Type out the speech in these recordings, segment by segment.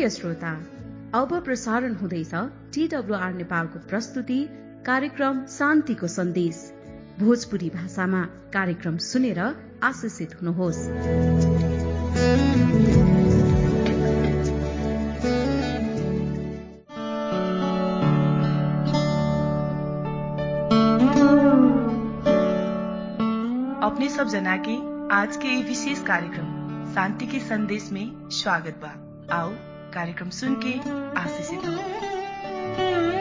प्रिय श्रोता अब प्रसारण हुँदैछ टीडब्ल्यूआर नेपालको प्रस्तुति कार्यक्रम शान्तिको सन्देश भोजपुरी भाषामा कार्यक्रम सुनेर आशिषित हुनुहोस् अपने सब जना के आज के ये विशेष कार्यक्रम शांति के संदेश में स्वागत बा आओ कार्यक्रम सुन के आशीषित हो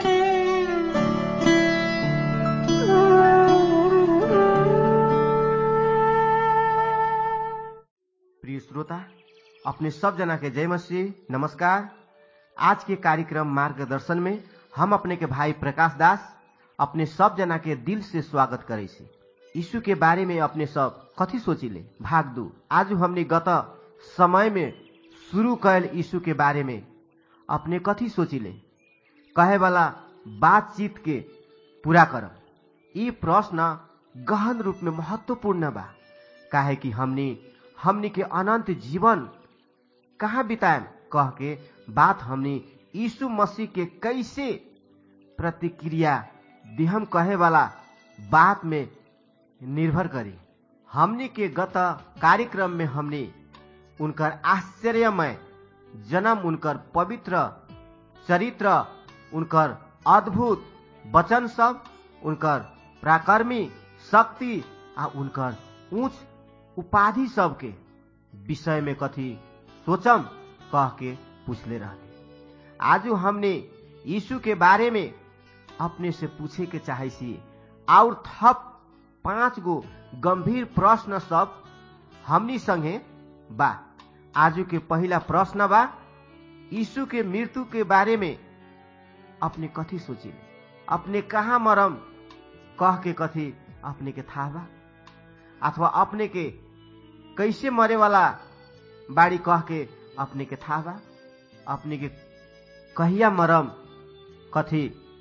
प्रिय श्रोता अपने सब जना के जय मसीह नमस्कार आज के कार्यक्रम मार्गदर्शन में हम अपने के भाई प्रकाश दास अपने सब जना के दिल से स्वागत करे छी यीशु के बारे में अपने सब कथी सोचिले भाग दू आज हमने गत समय में शुरू कैल यीशु के बारे में अपने कथी सोचिले कहे वाला बातचीत के पूरा करब ई प्रश्न गहन रूप में महत्वपूर्ण बा काहे कि हमनी हमनी के अनंत जीवन कहाँ बिताएम कह के बात हमनी यीशु मसीह के कैसे प्रतिक्रिया दिहम कहे वाला बात में निर्भर करी हमनी के गत कार्यक्रम में हमनी उनकर आश्चर्यमय जन्म उनकर पवित्र चरित्र उनकर अद्भुत वचन सब उनकर प्राकर्मी शक्ति आ उनकर ऊंच उपाधि सब के विषय में कथी सोचम कह के पूछले रहते आज हमने यीशु के बारे में अपने से पूछे के चाहे सी और थप पांच गो गंभीर प्रश्न सब हमनी संगे बा आजू के पहला प्रश्न बा यीशु के मृत्यु के बारे में अपने कथी सोचिले अपने कहाँ मरम कह के कथी अपने के था बा अथवा अपने के कैसे मरे वाला बाड़ी कह के अपने के था बा अपने के कहिया मरम कथी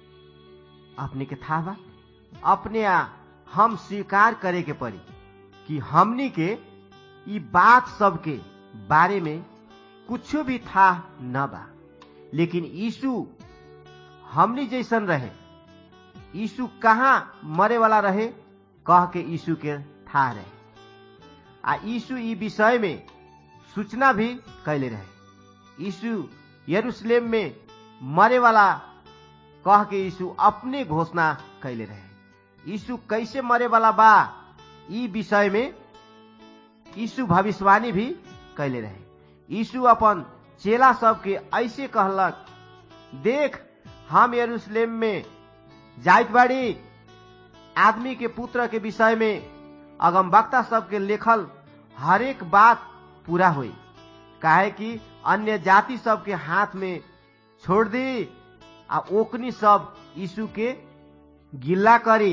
अपने के था बा अपने आ हम स्वीकार करे के पड़ी कि हमनी के ई बात सब के बारे में कुछ भी था न बा लेकिन यीशु हमनी जैसन रहे यीशु कहाँ मरे वाला रहे कह के यीशु के था रहे आ यीशु ई विषय में सूचना भी कैले रहे यीशु यरूशलेम में मरे वाला कह के यीशु अपने घोषणा कैले रहे यीशु कैसे मरे वाला बा ई विषय में यीशु भविष्यवाणी भी कैले रहे यीशु अपन चेला सब के ऐसे कहलक देख हम यरूशलेम में जाइत बाड़ी आदमी के पुत्र के विषय में अगम वक्ता सबके लेखल हरेक बात पूरा हुई काहे कि अन्य जाति सबके हाथ में छोड़ दी आ ओकनी सब यीशु के गिल्ला करी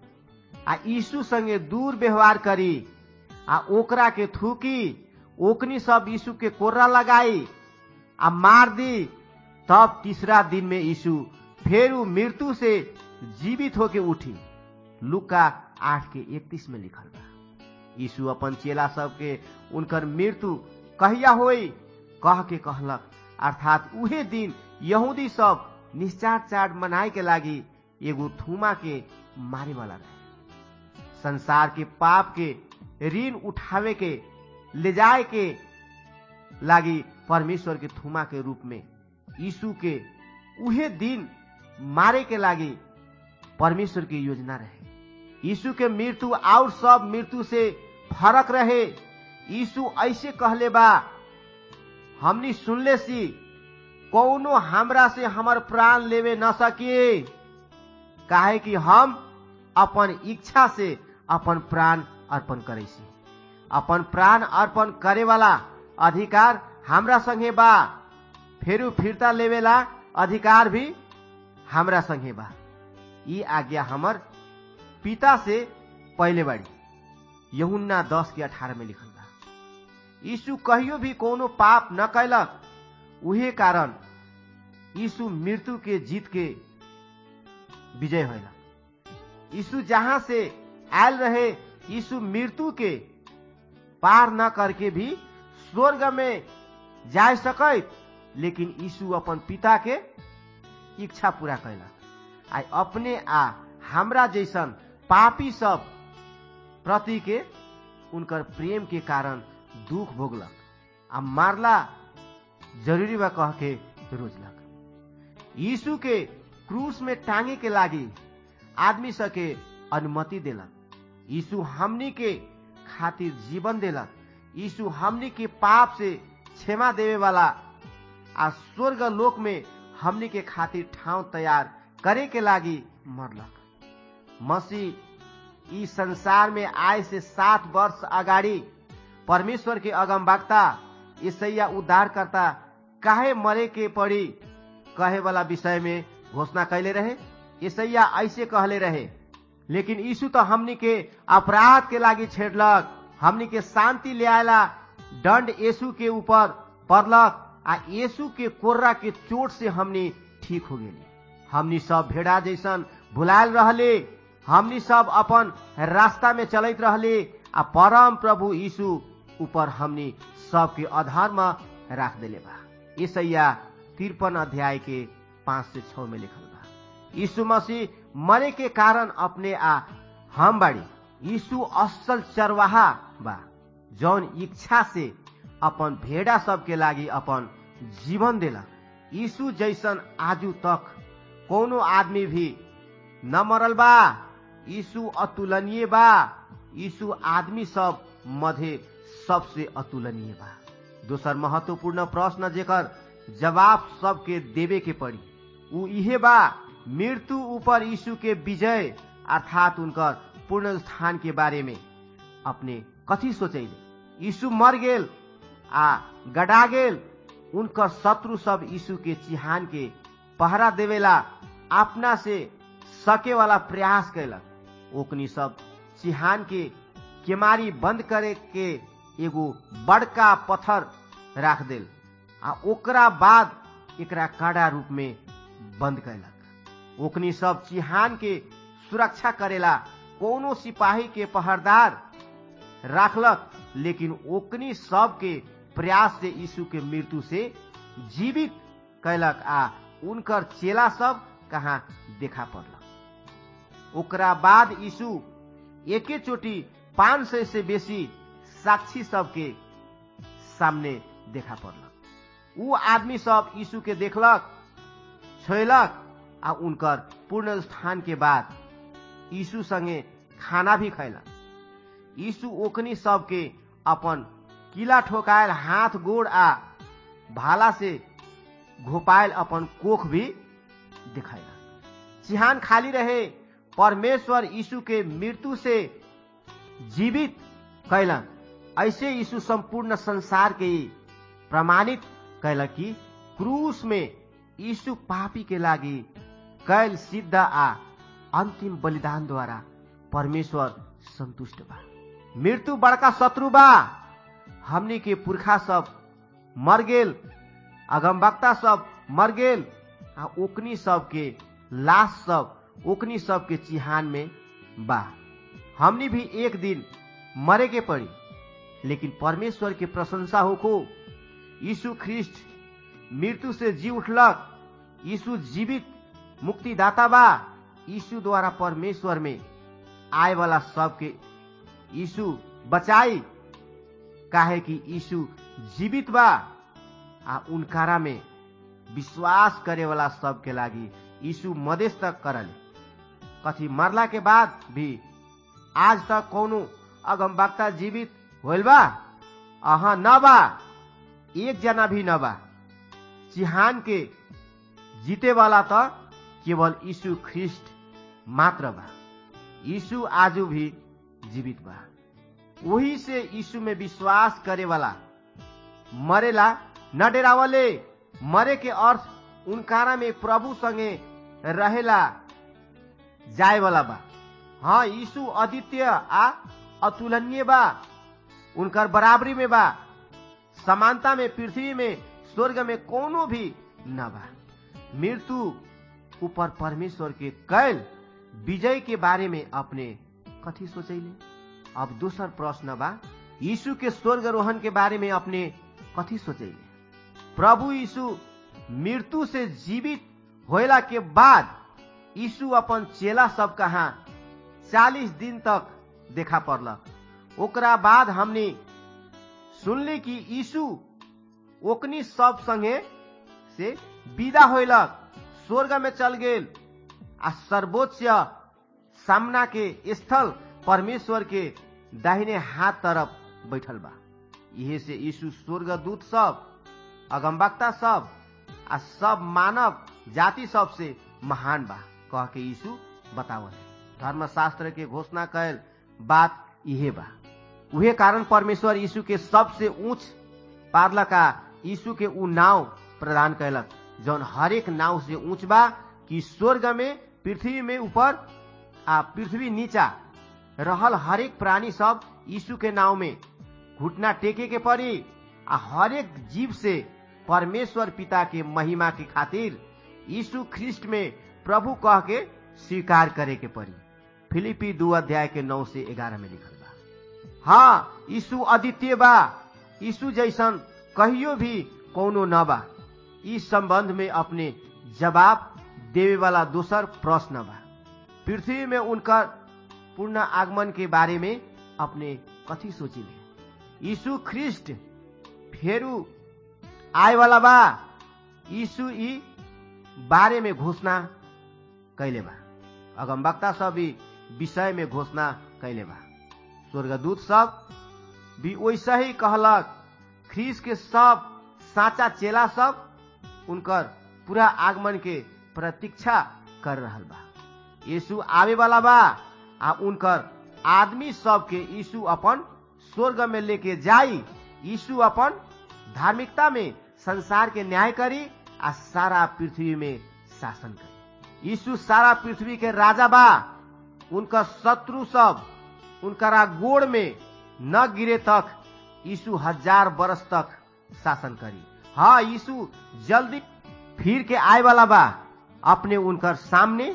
आ यीशु संगे दूर व्यवहार करी आ ओकरा के थूकी ओकनी सब यीशु के कोर्रा लगाई आ मार दी तब तीसरा दिन में यीशु फिर मृत्यु से जीवित होके उठी लुका आठ के इकतीस में लिखल बा यीशु अपन चेला सबके उनकर मृत्यु कहिया होई कह के कहलक अर्थात उहे दिन यहूदी सब निश्चार चाट मनाए के लागी एगो थूमा के मारे वाला रहे संसार के पाप के ऋण उठावे के ले जाए के लागी परमेश्वर के थूमा के रूप में यीशु के उहे दिन मारे के लागी परमेश्वर की योजना रहे यीशु के मृत्यु और सब मृत्यु से फरक रहे यीशु ऐसे कहले बा हमनी सुनले सी कौनो हमरा से हमर प्राण लेवे न सके काहे कि हम अपन इच्छा से अपन प्राण अर्पण करे सी अपन प्राण अर्पण करे वाला अधिकार हमरा संगे बा फेरू फिरता लेवेला अधिकार भी हमरा संगे बा ई आज्ञा हमर पिता से पहले बाड़ी यहुन्ना दस के अठारह में लिखल बा यीशु कहियो भी कोनो पाप न कैलक उहे कारण यीशु मृत्यु के जीत के विजय होला यीशु जहां से आयल रहे यीशु मृत्यु के पार न करके भी स्वर्ग में जा सकत लेकिन यीशु अपन पिता के इच्छा पूरा कैलक आ अपने आ हमरा जैसन पापी सब प्रति के उनकर प्रेम के कारण दुख भोगलक आ मारला जरूरी बा कह के रोजलक यीशु के क्रूस में टांगे के लागी आदमी सके अनुमति देलक यीशु हमनी के खातिर जीवन देलक यीशु हमनी के पाप से क्षमा देवे वाला आ स्वर्ग लोक में हमनी के खातिर ठाउँ तैयार करे के लागी मरलक मसीह ई संसार में आए से सात वर्ष अगाडि परमेश्वर के अगमवक्ता ईसैया उद्धार करता काहे मरे के पड़ी कहे वाला विषय में घोषणा कैले रहे ईसैया ऐसे कहले रहे लेकिन यीशु तो हमनी के अपराध के लागी छेड़लक हमनी के शांति ले आयला दंड यीशु के ऊपर पड़लक आ यीशु के कोर्रा के चोट से हमनी ठीक हो गेली हमनी सब भेड़ा जैसन भुलायल रहले हमनी सब अपन रास्ता में चलत रहले आ परम प्रभु यीशु ऊपर हमनी सबके अधार में राख देले बा ईसैया तिरपन अध्याय के पांच से छ में लिखल बा यीशु मसीह मरे के कारण अपने आ हम बाड़ी यीशु असल चरवाहा बा जौन इच्छा से अपन भेड़ा सबके लागी अपन जीवन देला यीशु जैसन आजू तक कोनो आदमी भी न मरल बा यीशु अतुलनीय बा यीशु आदमी सब मध्य सबसे अतुलनीय बा दोसर महत्वपूर्ण प्रश्न जेकर जवाब सबके देवे के पड़ी उ इहे बा मृत्यु ऊपर यीशु के विजय अर्थात उनकर पूर्ण स्थान के बारे में अपने कथी सोचैले यीशु मर गेल आ गडा गेल उनकर शत्रु सब यीशु के चिहान के पहरा देवेला अपना से सके वाला प्रयास कैलक ओकनी सब चिहान के केमारी बंद करे के एगो बड़का पत्थर राख देल आ ओकरा बाद एकरा कड़ा रूप में बंद कैलक ओकनी सब चिहान के सुरक्षा करेला कोनो सिपाही के पहरदार राखलक लेकिन ओकनी सब के प्रयास से यीशु के मृत्यु से जीवित कैलक आ उनकर चेला सब कहाँ देखा पड़लक ओकरा बाद यीशु एके चोटी पांच सौ से बेसी साक्षी सबके सामने देखा पड़लक उ आदमी सब यीशु के देखलक छोलक आ उनकर पूर्ण स्थान के बाद यीशु संगे खाना भी खैलक यीशु ओकनी सबके अपन किला ठोकायल हाथ गोड़ आ भाला से घोपायल अपन कोख भी दिखायला चिहान खाली रहे परमेश्वर यीशु के मृत्यु से जीवित कैलन ऐसे यीशु संपूर्ण संसार के प्रमाणित कैलक कि क्रूस में यीशु पापी के लागी कैल सिद्ध आ अंतिम बलिदान द्वारा परमेश्वर संतुष्ट बा मृत्यु बड़का शत्रु बा हमनी के पुरखा सब मर गेल अगमवक्ता सब मर गेल आ ओकनी सब के लाश सब ओकनी सब के चिहान में बा हमनी भी एक दिन मरे के पड़ी लेकिन परमेश्वर के प्रशंसा होको यीशु ख्रिस्ट मृत्यु से जी उठलक यीशु जीवित मुक्तिदाता बा यीशु द्वारा परमेश्वर में आए वाला सबके यीशु बचाई काहे कि यीशु जीवित बा आ उनकारा में विश्वास करे वाला सबके लागी यीशु मदेश तक करल कथी मरला के बाद भी आज तक कोनो अगमवक्ता जीवित होल बा अहा न बा एक जना भी न बा चिहान के जीते वाला तो केवल यीशु ख्रिस्ट मात्र बा यीशु आजू भी जीवित बा वही से यीशु में विश्वास करे वाला मरेला न डेरावले मरे के अर्थ उनकारा में प्रभु संगे रहेला जाए वाला बा हाँ यीशु अद्वितीय आ अतुलनीय बा उनकर बराबरी में बा समानता में पृथ्वी में स्वर्ग में कोनो भी न बा मृत्यु ऊपर परमेश्वर के कैल विजय के बारे में अपने कथी सोचैले अब दूसर प्रश्न बा यीशु के स्वर्ग रोहन के बारे में अपने कथी सोचैले प्रभु यीशु मृत्यु से जीवित होइला के बाद यीशु अपन चेला सब कहाँ चालीस दिन तक देखा पड़लक ओकरा बाद हमने सुनली कि यीशु ओकनी सब संगे से विदा होइलक स्वर्ग में चल गेल आ सर्वोच्च सामना के स्थल परमेश्वर के दाहिने हाथ तरफ बैठल बा इहे से यीशु स्वर्गदूत सब अगमबक्ता सब आ सब मानव जाति सब से महान बा कह के यीशु बतावल धर्मशास्त्र के घोषणा कैल बात इहे बा उहे कारण परमेश्वर यीशु के सबसे ऊंच पादलका यीशु के ऊ नाव प्रदान कैलक जौन हरेक नाव से ऊंच बा कि स्वर्ग में पृथ्वी में ऊपर आ पृथ्वी नीचा रहल हरेक प्राणी सब यीशु के नाव में घुटना टेके के पड़ी आ हरेक जीव से परमेश्वर पिता के महिमा के खातिर यीशु ख्रिस्ट में प्रभु कह के स्वीकार करे के पड़ी फिलिपी दू अध्याय के नौ से ग्यारह में लिखल बा हाँ यीशु अद्वितीय बा यीशु जैसन कहियो भी कोनो न बा इस संबंध में अपने जवाब देवे वाला दोसर प्रश्न बा पृथ्वी में उनका पूर्ण आगमन के बारे में अपने कथी सोचिले यीशु ख्रिस्ट फेरू आए वाला बा यीशु ई बारे में घोषणा कैले बा अगमवक्ता सब ई विषय में घोषणा कैले बा स्वर्गदूत सब भी वैसे ही कहलक ख्रीस के सब साचा चेला सब उनकर पूरा आगमन के प्रतीक्षा कर रहल बा यीशु आवे वाला बा आ उनकर आदमी सब के यीशु अपन स्वर्ग में लेके जाई यीशु अपन धार्मिकता में संसार के न्याय करी आ सारा पृथ्वी में शासन करी यीशु सारा पृथ्वी के राजा बा उनका शत्रु सब उनकरा गोड़ में न गिरे तक यीशु हजार बरस तक शासन करी हाँ यीशु जल्दी फिर के आए वाला बा अपने उनकर सामने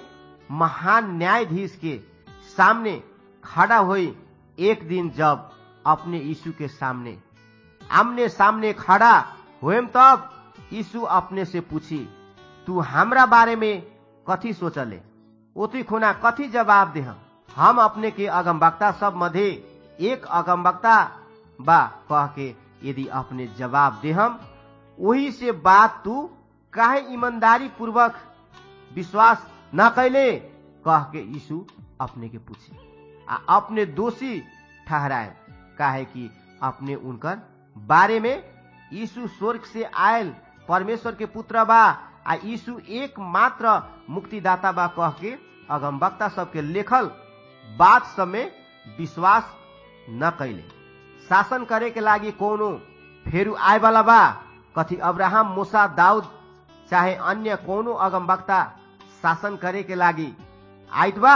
महान न्यायाधीश के सामने खड़ा हुई एक दिन जब अपने यीशु के सामने आमने सामने खड़ा हुएम तब यीशु अपने से पूछी तू हमरा बारे में कथी सोचले ओती खुना कथी जवाब दे हम अपने के अगमवक्ता सब मध्य एक अगमवक्ता बा कह के यदि अपने जवाब दे हम वही से बात तू काहे ईमानदारी पूर्वक विश्वास न कैले कह के यीशु अपने के पूछे आ अपने दोषी ठहराए काहे कि अपने उनकर बारे में यीशु स्वर्ग से आयल परमेश्वर के पुत्र बा आ यीशु एक मात्र मुक्तिदाता बा कह के अगमवक्ता सबके लेखल बात सब में विश्वास न कैले शासन करे के लागी कोनो फेरू आए वाला बा कथी अब्राहम मूसा दाऊद चाहे अन्य कोनो अगमवक्ता शासन करे के लागी आइत बा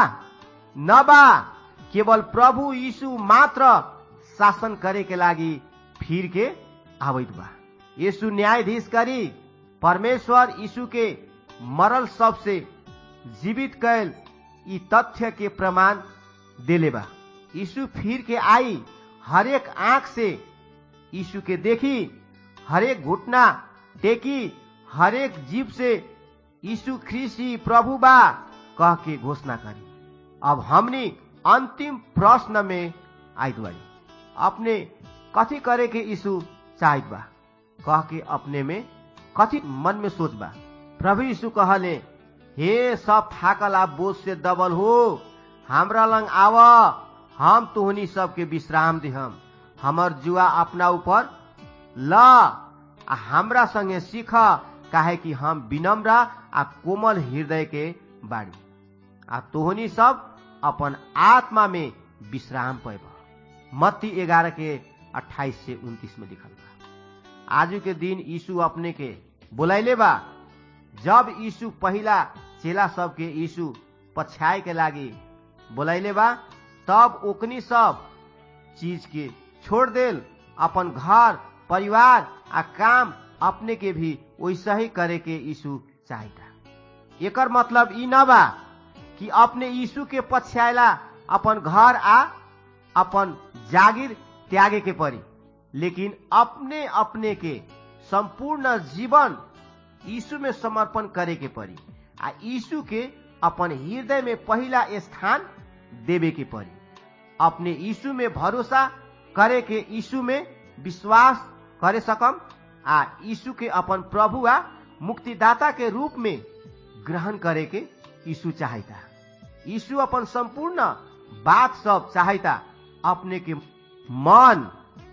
न बा केवल प्रभु यीशु मात्र शासन करे के लागी फिर के आबैत बा यीशु न्यायाधीश करी परमेश्वर यीशु के मरल सब से जीवित कैल ई तथ्य के प्रमाण देले बा यीशु फिर के आई हरेक आंख से यीशु के देखी हरेक घुटना टेकी हरेक जीव से यीशु ख्रिस्टी प्रभु बा कह के घोषणा करी अब हमनी अंतिम प्रश्न में आइत बाड़ी अपने कथी करे के यीशु चाहत बा कह के अपने में कथी मन में सोच बा प्रभु यीशु कहले हे सब थाकल आ बोझ से दबल हो हमरा लंग आव हम तुहनी सबके विश्राम दिहम हमर जुआ अपना ऊपर ल आ हमरा संगे सीख काहे कि हम विनम्र आ कोमल हृदय के बाड़ी आ तोहनी सब अपन आत्मा में विश्राम पैब मत्ती ग्यारह के अट्ठाईस से उन्तीस में लिखल बा आजू के दिन यीशु अपने के बोलैले बा जब यीशु पहिला चेला सब के यीशु पछाए के लागी बोलैले बा तब ओकनी सब चीज के छोड़ देल अपन घर परिवार आ काम अपने के भी वैसा ही करे के यीशु चाहता एकर मतलब ई न बा कि अपने यीशु के पछ्याला अपन घर आ अपन जागीर त्यागे के पड़ी लेकिन अपने अपने के संपूर्ण जीवन यीशु में समर्पण करे के पड़ी आ यीशु के अपन हृदय में पहला स्थान देवे के पड़ी अपने यीशु में भरोसा करे के यीशु में विश्वास करे सकम आ यीशु के अपन प्रभु आ मुक्तिदाता के रूप में ग्रहण करे के यीशु चाहता यीशु अपन संपूर्ण बात सब चाहता अपने के मन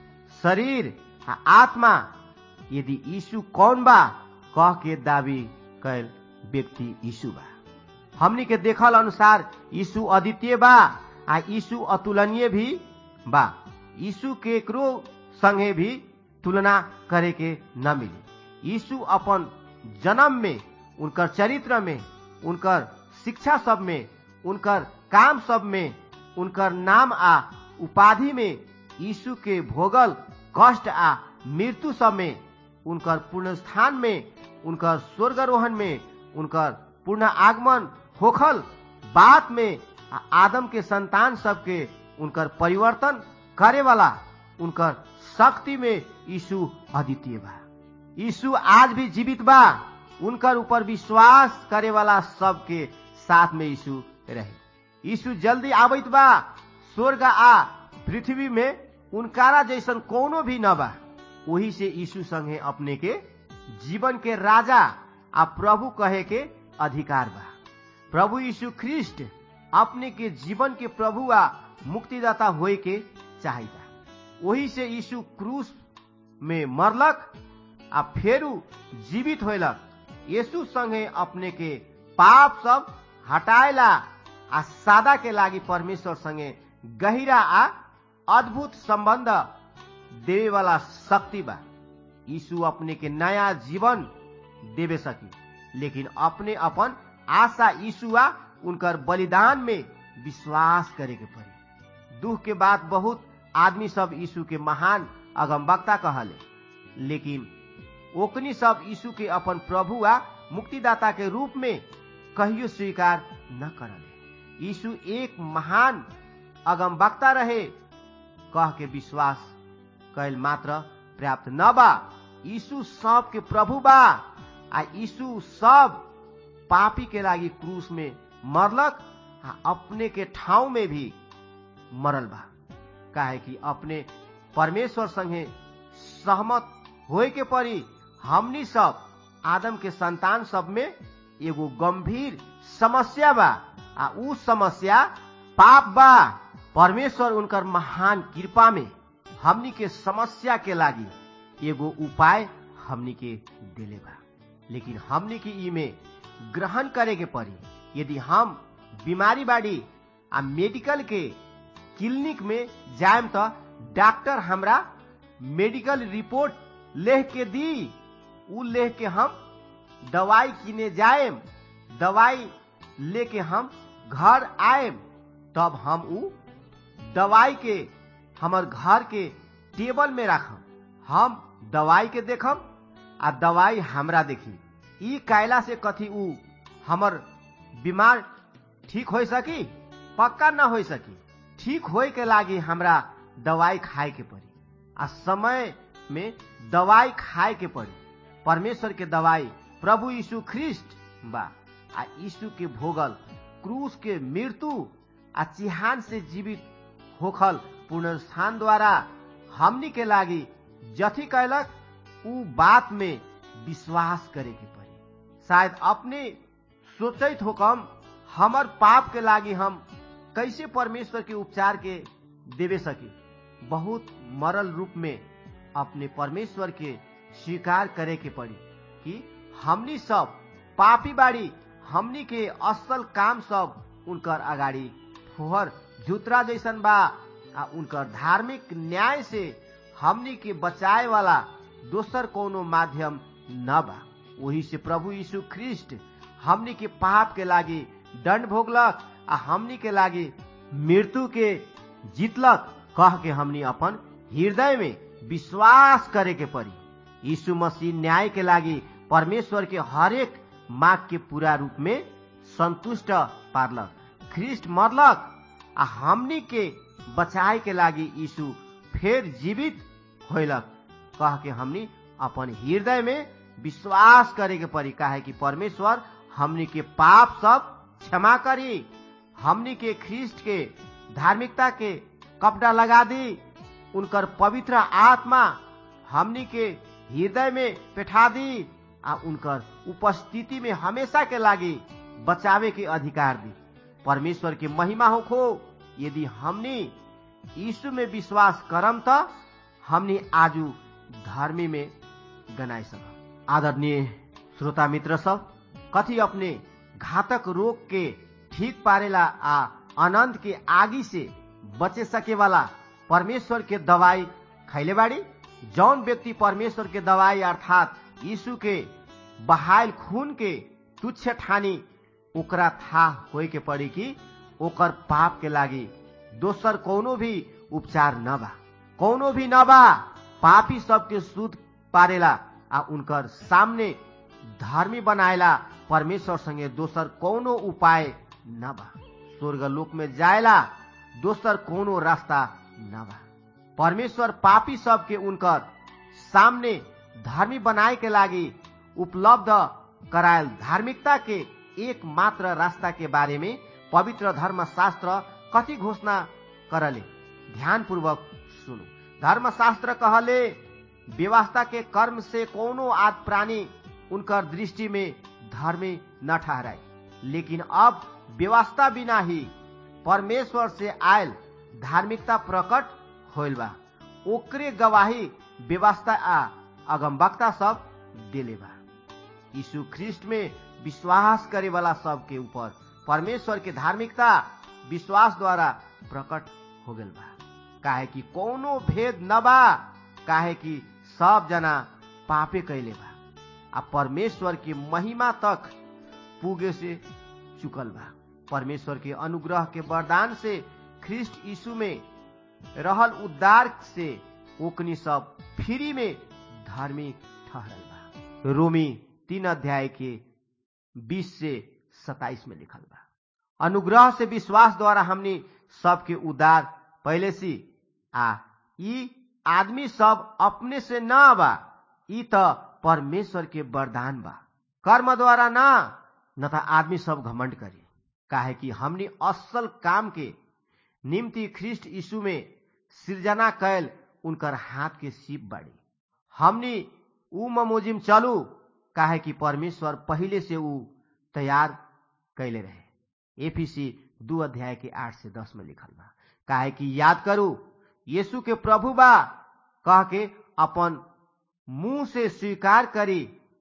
शरीर आ आत्मा यदि यीशु कौन बा कह के दावी कैल व्यक्ति यीशु बा हमनी के देखल अनुसार यीशु अद्वितीय बा आ यीशु अतुलनीय भी बा यीशु के एकरो संगे भी तुलना करे के न मिली यीशु अपन जन्म में उनकर चरित्र में उनकर शिक्षा सब में उनकर काम सब में उनकर नाम आ उपाधि में यीशु के भोगल कष्ट आ मृत्यु सब में उनकर पूर्ण स्थान में उनकर स्वर्गारोहण में उनकर पूर्ण आगमन होखल बात में आ आदम के संतान सबके उनकर परिवर्तन करे वाला उनकर शक्ति में यीशु अद्वितीय बा यीशु आज भी जीवित बा उनकर ऊपर विश्वास करे वाला सबके साथ में यीशु रहे यीशु जल्दी आबित बा स्वर्ग आ पृथ्वी में उनकारा जैसन कोनो भी न बा वही से यीशु संगे अपने के जीवन के राजा आ प्रभु कहे के अधिकार बा प्रभु यीशु ख्रिस्ट अपने के जीवन के प्रभु आ मुक्तिदाता होए के चाहिदा वही से यीशु क्रूस में मरलक आ फेरू जीवित होलक यीशु संगे अपने के पाप सब हटाएला आ सादा के लागी परमेश्वर संगे गहिरा आ अद्भुत संबंध देवे वाला शक्ति बा यीशु अपने के नया जीवन देवे सकी लेकिन अपने अपन आशा यीशु आ उनकर बलिदान में विश्वास करे के पड़ी दुख के बाद बहुत आदमी सब यीशु के महान अगमवक्ता कहले लेकिन ओकनी सब यीशु के अपन प्रभु आ मुक्तिदाता के रूप में कहियो स्वीकार न करले यीशु एक महान अगमवक्ता रहे कह के विश्वास कैल मात्र पर्याप्त न बा यीशु सब के प्रभु बा आ यीशु सब पापी के लागी क्रूस में मरलक आ अपने के ठाउँ में भी मरल बा काहे कि अपने परमेश्वर संगे सहमत होए के परी हमनी सब आदम के संतान सब में एगो गंभीर समस्या बा आ उ समस्या पाप बा परमेश्वर उनकर महान कृपा में हमनी के समस्या के लागी एगो उपाय हमनी के देले बा लेकिन हमनी के ई में ग्रहण करे के पड़ी यदि हम बीमारी बाड़ी आ मेडिकल के क्लिनिक में जाएम तो डॉक्टर हमरा मेडिकल रिपोर्ट लेख के दी उ लेख के हम दवाई किने जाएम दवाई लेके हम घर आएम तब हम उ दवाई के हमर घर के टेबल में राखम हम दवाई के देखम आ दवाई हमरा देखी ई कायला से कथी उ हमर बीमार ठीक हो सकी पक्का न हो सकी ठीक होए के लागी हमरा दवाई खाए के पड़ी आ समय में दवाई खाए के पड़ी परमेश्वर के दवाई प्रभु यीशु ख्रिस्ट बा आ यीशु के भोगल क्रूस के मृत्यु आ चिहान से जीवित होखल पुनरुत्थान द्वारा हमनी के लागी जथी कैलक उ बात में विश्वास करे के पड़ी शायद अपने सोचित होकम हमर पाप के लागी हम कैसे परमेश्वर के उपचार के देवे सकी बहुत मरल रूप में अपने परमेश्वर के स्वीकार करे के पड़ी कि हमनी सब पापी बाड़ी हमनी के असल काम सब उनकर अगाडि फोहर जुतरा जैसन बा आ उनकर धार्मिक न्याय से हमनी के बचाए वाला दोसर कोनो माध्यम न बा वही से प्रभु यीशु ख्रिस्ट हमनी के पाप के लागी दंड भोगलक आ हमनी के लागी मृत्यु के जीतलक कह के हमनी अपन हृदय में विश्वास करे के पड़ी यीशु मसीह न्याय के लागी परमेश्वर के हरेक माग के पूरा रूप में संतुष्ट पारलक ख्रिस्ट मरलक आ हमनी के बचाए के लागी यीशु फेर जीवित होलक कह के हमनी अपन हृदय में विश्वास करे के पड़ी काहे कि परमेश्वर हमनी के पाप सब क्षमा करी हमनी के ख्रिस्ट के धार्मिकता के कपड़ा लगा दी उनकर पवित्र आत्मा हमनी के हृदय में बैठा दी आ उनकर उपस्थिति में हमेशा के लागी बचावे के अधिकार दी परमेश्वर के महिमा हो खो यदि हमनी यीशु में विश्वास करम त हमनी आजू धर्मी में गनाई सकम आदरणीय श्रोता मित्र सब कथी अपने घातक रोग के ठीक पारेला आ अनंत के आगी से बचे सके वाला परमेश्वर के दवाई खैले बाड़ी जौन व्यक्ति परमेश्वर के दवाई अर्थात यीशु के बहायल खून के तुच्छ ठानी ओकरा था होए के पड़ी कि ओकर पाप के लागी दोसर कोनो भी उपचार न बा कोनो भी न बा पापी सबके शुद्ध पारेला आ उनकर सामने धर्मी बनाएला परमेश्वर संगे दोसर कोनो उपाय न बा स्वर्ग लोक में जाएला दोसर कोनो रास्ता न बा परमेश्वर पापी सबके उनकर सामने धर्मी बनाए के लागी उपलब्ध करायल धार्मिकता के एक मात्र रास्ता के बारे में पवित्र धर्म शास्त्र कथी घोषणा करले ध्यान पूर्वक सुनो धर्म शास्त्र कहले व्यवस्था के कर्म से कोनो आद प्राणी उनकर दृष्टि में धर्मी न ठहराए लेकिन अब व्यवस्था बिना ही परमेश्वर से आयल धार्मिकता प्रकट होल बा ओकरे गवाही व्यवस्था आ अगमवक्ता सब दिले बा यीशु ख्रिस्ट में विश्वास करे वाला सब के ऊपर परमेश्वर के धार्मिकता विश्वास द्वारा प्रकट हो गल बा काहे कि कोनो भेद न बा काहे कि सब जना पापे कैले बा आ परमेश्वर के महिमा तक पुगे से चुकल बा परमेश्वर के अनुग्रह के वरदान से ख्रिस्ट यीशु में रहल उद्धार से ओकनी सब फ्री में धार्मिक ठहरल बा रोमी तीन अध्याय के बीस से सताइस में लिखल बा अनुग्रह से विश्वास द्वारा हमनी सबके उद्धार पहले सी आ ई आदमी सब अपने से न बा ई त परमेश्वर के वरदान बा कर्म द्वारा ना न त आदमी सब घमंड करे काहे कि हमनी असल काम के निम्ति ख्रिस्ट यीशु में सृजना कैल उनकर हाथ के सीप बाड़ी हमनी ऊ ममोजिम चलू काहे कि परमेश्वर पहले से ऊ तैयार कैले रहे एफीसी दू अध्याय के आठ से दस में लिखल बा काहे कि याद करू यीशु के प्रभु बा कह के अपन मुंह से स्वीकार करी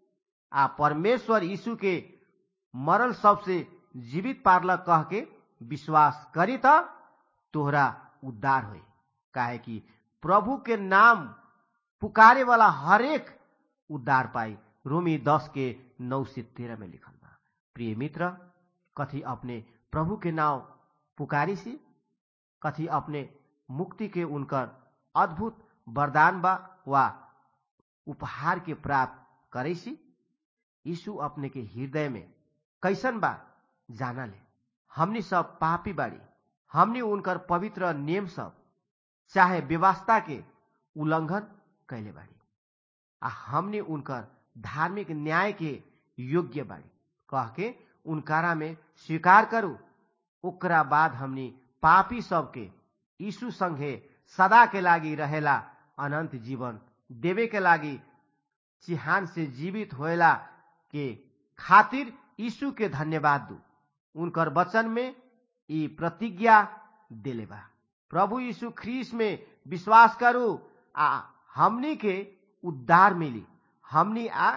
आ परमेश्वर यीशु के मरल सबसे जीवित पारल कह के विश्वास करी त तोहरा उद्धार होई काहे कि प्रभु के नाम पुकारे वाला हरेक उद्धार पाई रोमी दस के नौ से तेरह में लिखल बा प्रिय मित्र कथी अपने प्रभु के नाम पुकारी सी कथी अपने मुक्ति के उनकर अद्भुत वरदान बा वा उपहार के प्राप्त करे सी यीशु अपने के हृदय में कैसन बा जाना ले हमनी सब पापी बाड़ी हमनी उनकर पवित्र नियम सब चाहे व्यवस्था के उल्लंघन कैले बाड़ी आ हमनी उनकर धार्मिक न्याय के योग्य बाड़ी कह के उनकारा में स्वीकार करू ओकरा बाद हमनी पापी सबके यीशु संगे सदा के लागी रहेला अनंत जीवन देवे के लागी चिहान से जीवित होएला के खातिर यीशु के धन्यवाद दू उनकर वचन में ई प्रतिज्ञा दिले बा प्रभु यीशु ख्रीस में विश्वास करू आ हमनी के उद्धार मिली हमनी आ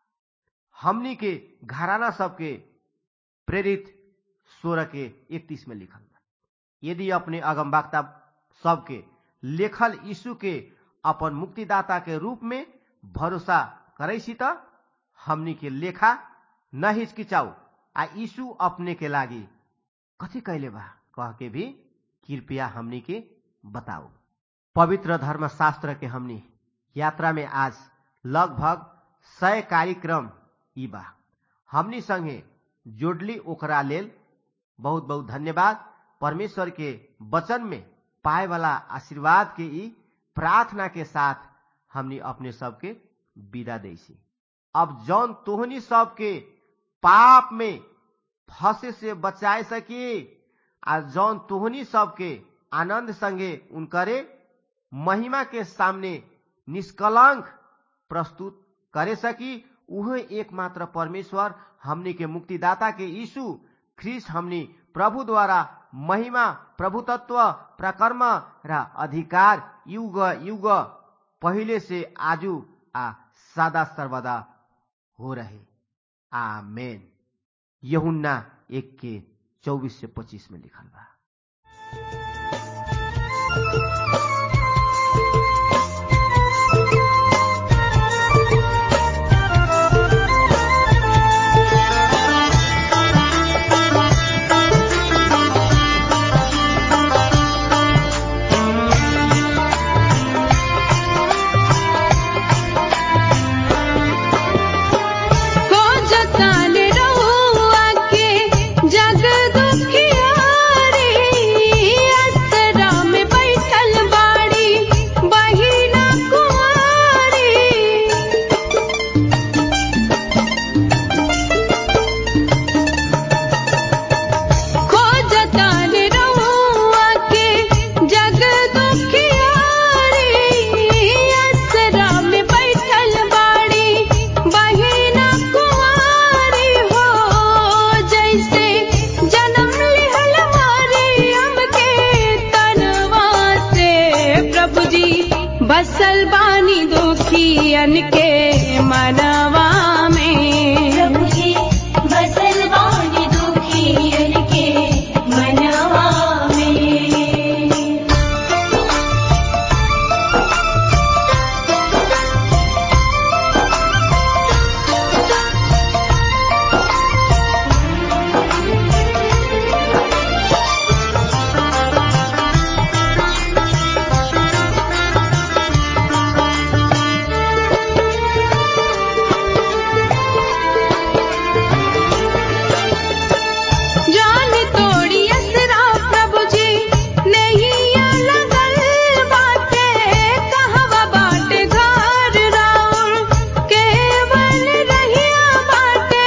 हमनी के घराना सबके प्रेरित सोलह के इकतीस में लिखल बा यदि अपने अगमबाक्ता सबके लेखल यीशु के अपन मुक्तिदाता के रूप में भरोसा करे त हमनी के लेखा न हिचकिचाऊ आ यीशु अपने के लागी कथी कैले बा कह के भी कृपया हमनी के बताओ पवित्र धर्म शास्त्र के हमनी यात्रा में आज लगभग सय कार्यक्रम ई बा हमनी संगे जोडली ओकरा लेल बहुत बहुत धन्यवाद परमेश्वर के वचन में पाए वाला आशीर्वाद के ई प्रार्थना के साथ हमनी अपने सबके विदा दैसी अब जौन तोहनी सबके पाप में फंसे से बचाए सकी आ जौन तोहनी सबके आनंद संगे उनकरे महिमा के सामने निष्कलंक प्रस्तुत करे सकी उहे एकमात्र परमेश्वर हमनी के मुक्तिदाता के यीशु ख्रिस्ट हमनी प्रभु द्वारा महिमा प्रभुतत्व प्रकर्म र अधिकार युग युग पहिले से आजु आ सदा सर्वदा हो रहे आमेन यहुन्ना एक के चौबीस से पच्चीस में लिखल बा बसल बानी दुखियन के मनवा में प्रभु जी बसल बानी दुखियन के मनवा में जान तोड़ी असरा प्रभु जी नैया लगल बाटे कहवा बाटे घर राउर केवल रहिया बाटे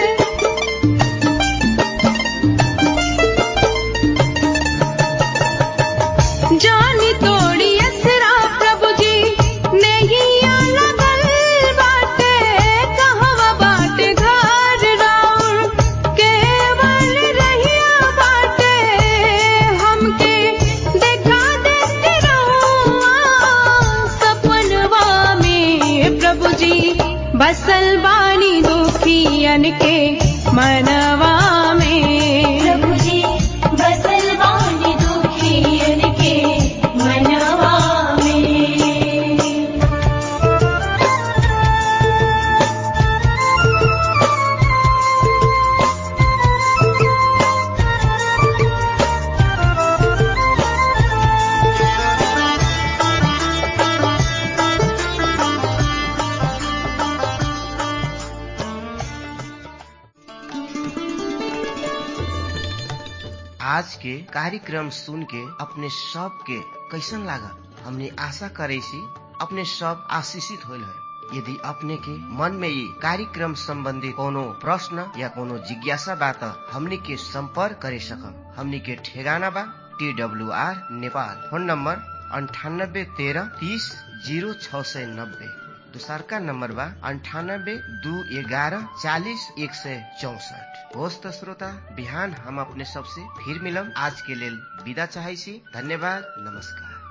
जानी तोड़ी असरा प्रभु जी नैया लगल बाटे कहवा बाटे घर राउर केवल रहिया बाटे हमके देखा देती रहुआ सपनवा में प्रभु जी बसल बानी दुखियन के मनवा में प्रभु जी बसल बानी दुखियन के मनवा में आज के कार्यक्रम सुन के अपने सब के कैसन लागल हमने आशा करे सी अपने सब आशीषित होल है यदि अपने के मन में ये कार्यक्रम संबंधी कोनो प्रश्न या कोनो जिज्ञासा बा त हमने के संपर्क करे सकम हमने के ठेगाना बा T W R Nepal phone number अंठानब्बे तेरह तीस जीरो छ सय नब्बे दोसरका नम्बर बा अन्ठानब्बे दू एघारह चालिस एक सय चौसठ होस् त श्रोता बिहान हम अपने सबसे फिर मिलम आज के लेल विदा चाहै छी धन्यवाद नमस्कार